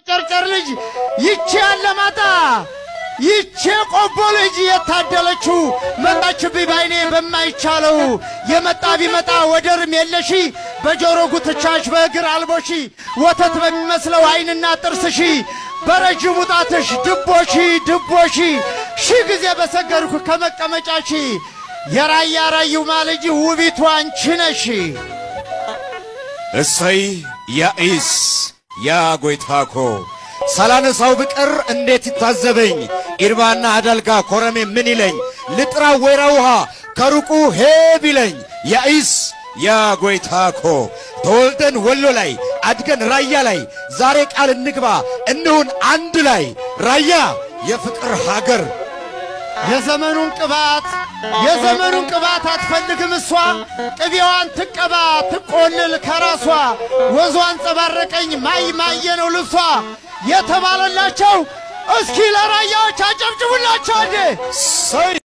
ጨርጨር ልጅ ይቺ ያለማጣ ይቺ ቆቦ ልጅ የታደለችው መጣችብኝ ባይኔ በማይቻለው የመጣ ቢመጣ ወደርም የለሺ በጆሮ ጉትቻሽ በእግር አልቦሺ ወተት በሚመስለው ዓይንና ጥርስሺ በረጅሙ ጣትሽ ድቦሺ ድቦሺ ሺህ ጊዜ በሰገድኩ ከመቀመጫሺ የራያ ራዩማ ልጅ ውቢቱ አንቺ ነሽ። እሰይ ያኢስ ያ ጎይታኮ ሳላነሳው ብቀር እንዴት ይታዘበኝ ኢርባና አዳልጋ ኮረሜ ምን ይለኝ ልጥራ ወይራ ውሃ ከሩቁ ሄ ቢለኝ ያኢስ ያ ጎይታኮ ተወልደን ወሎ ላይ አድገን ራያ ላይ ዛሬ ቃል እንግባ እንሁን አንድ ላይ ራያ የፍቅር ሀገር የዘመኑን ቅባት የዘመኑን ቅባት አትፈልግም እሷ ቅቤዋን ትቀባ ትቆልል ከራሷ ወዟን ጸባረቀኝ ማይ ማየ ነው ልብሷ የተባለላቸው እስኪ ለራያዎች አጨብጭቡላቸው እንዴ! ሰይ